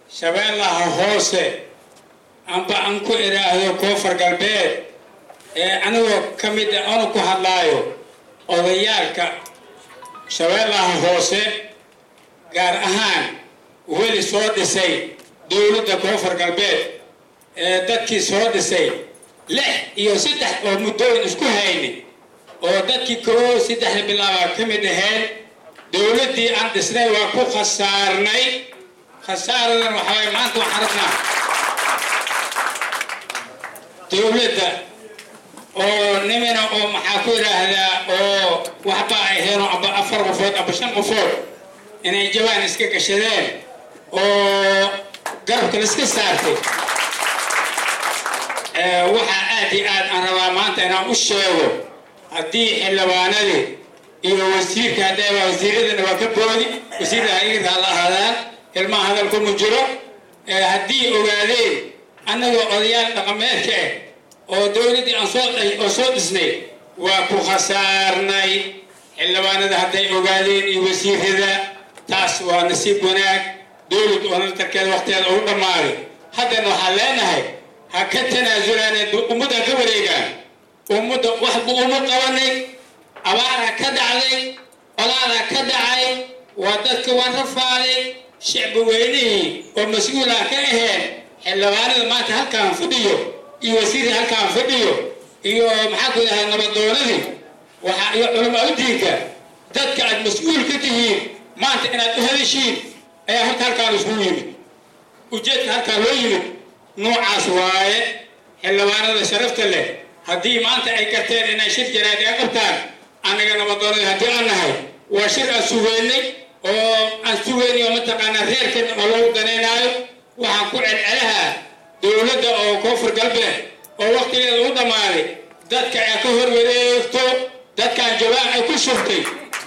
shabeellaha hoose amba aan ku idhaahdo koonfur galbeed ee anigoo ka mid a anu ku hadlaayo odayaalka shabeellaha hoose gaar ahaan weli soo dhisay dowladda koonfur galbeed ee dadkii soo dhisay lix iyo saddex oo muddooyin isku hayni oo dadkii koo saddexda bilaaba ka mid ahayd dowladdii aan dhisnay waa ku khasaarnay khasaaradan waxaway maanta waxaan rabnaa dowladda oo nimina oo maxaa ku yidhaahdaa oo waxba ay helo amba afar qofood amba shan qofood inay jawaan iska gashadeen oo garabka laiska saartay waxaa aad iyo aad aan rabaa maanta inaan u sheego haddii xildhibaanadii iyo wasiirka haddaaba wasiiradana waa ka boodi wasiirda hayirka la ahaadaan ilmaha hadalku mu jiro haddii ogaadeen annagoo odayaal dhaqameedka ah oo dowladdii aan soo oo soo dhisnay waa ku khasaarnay xildhibaanada hadday ogaadeen iyo wasiirada taas waa nasiib wanaag dowlad oo natarkeeda waqtigeeda ugu dhammaaday haddana waxaan leenahay ha ka tanaasulaan ummadda ka wareegaan ummadda wax buu uma qabanay abaara ka dhacday olaada ka dhacay waa dadka waan rafaaday shicbi weynihii oo mas-uula ka aheen xildhibaanada maanta halkaan fadhiyo iyo wasiirka halkaan fadhiyo iyo maxaa ku dhahay nabadoonadii waxaa iyo culamaa u diinka dadka aad mas-uul ka tihiin maanta inaad u hadashiin ayaa horta halkaan iskugu yimid ujeedka halkaan loo yimid noocaas waaye xildhibaanada sharafta leh haddii maanta ay garteen inay shir jaraadi a qabtaan annaga nabadoonada haddii aan nahay waa shir aan sugeynay oo aan sugeynay oo mataqaanaa reerkan oo lagu danaynaayo waxaan ku celcelahaa dowladda oo koonfur galbeed oo waqtigeeda u dhammaaday dadka ay ka hor wareegto dadkaan jawaan ay ku shurtay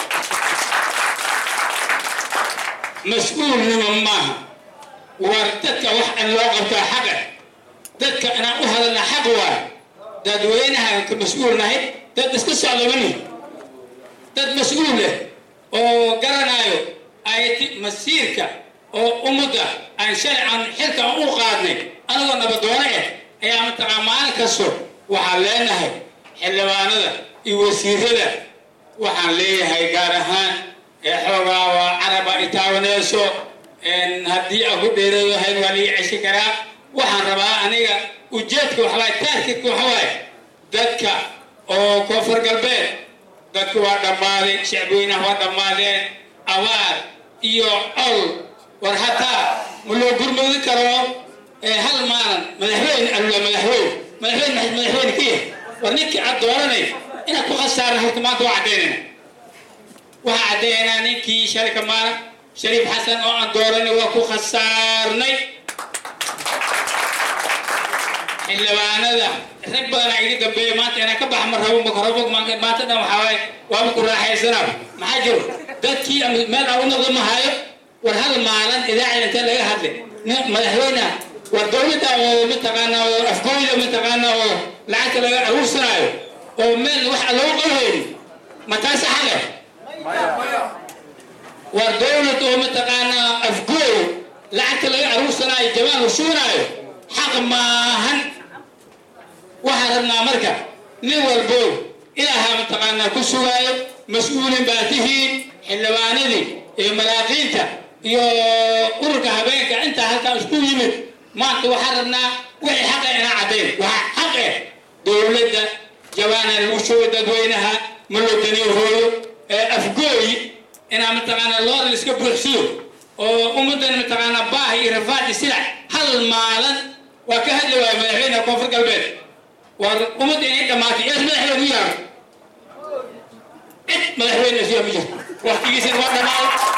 mas-uulnimo maaha war dadka wax an loo qabtaa xaqa dadka inaan u hadalna xaq waa dadweynaha ka mas-uul nahay dad iska socda mani dad mas-uul leh oo garanaayo ayati masiirka oo ummadda aan sharcan xilka aan u qaadnay anagoo nabadoono ah ayaa mataqaa maalin kasto waxaan leenahay xildhibaanada iyo wasiirada waxaan leeyahay gaar ahaan ee xoogaa waa caraba itaawaneyso haddii aan ku dheereeyo hayn waa lii ceshi karaa waxaan rabaa aniga ujeedka waxawaay taarkidka waxawaay dadka oo koonfur galbeed dadka waa dhammaaday shacbweynaha waa dhammaadeen abaar iyo col war hataa ma loo gurmudi karo hal maalin madaxweyne alula madaxweyne madaxweyne madaxweyne ka yahay war ninkii aad dooranay inaad ku khasaaran horta maanta waa caddaynayna waxaa caddaynaa ninkii sharika maalin shariif xasan oo aan dooranay waa ku khasaarnay xildhibaanada rag badanaa iga dambeeya maanta inaan ka baxa ma rabo makarabo maanta dhan waxaa waaye waaba ku raaxaysanaa maxaa jiro dadkii meel aan u noqdo ma hayo war hal maalin idaacada intee laga hadlay madaxweyneha war dowladda oo mataqaanaa oo afgooyda mataqaanaa oo lacagta laga aruursanaayo oo meel wax loogu qalhayni ma taasa xale war dowlad oo mataqaanaa afgooy lacagta laga aruursanaayo jabaan la shuunaayo xaq maahan waxaan rabnaa marka nin walbo ilaahaa mataqaanaa ku sugaayo mas-uulin baa tihiin xildhibaanadii iyo malaaqiinta iyo ururka habeenka intaa halkaa isku yimid maanta waxaan rabnaa wixii xaqa inaa caddayn waxaa xaq eh dowladda jabaana lagu shugo dadweynaha malodaniyo hooyo ee afgooy inaa mataqaanaa loodan iska buuxsiyo oo ummaddan mataqaanaa baahi iyo rafaad iyo silac hal maalin waa ka hadli waaya madaxweyneha koonfur galbeed war ummadda inay dhammaatay ees madaxweyne u yaaro cid madaxweyne isyaa ma jirto waqtigiisina waa dhammaaday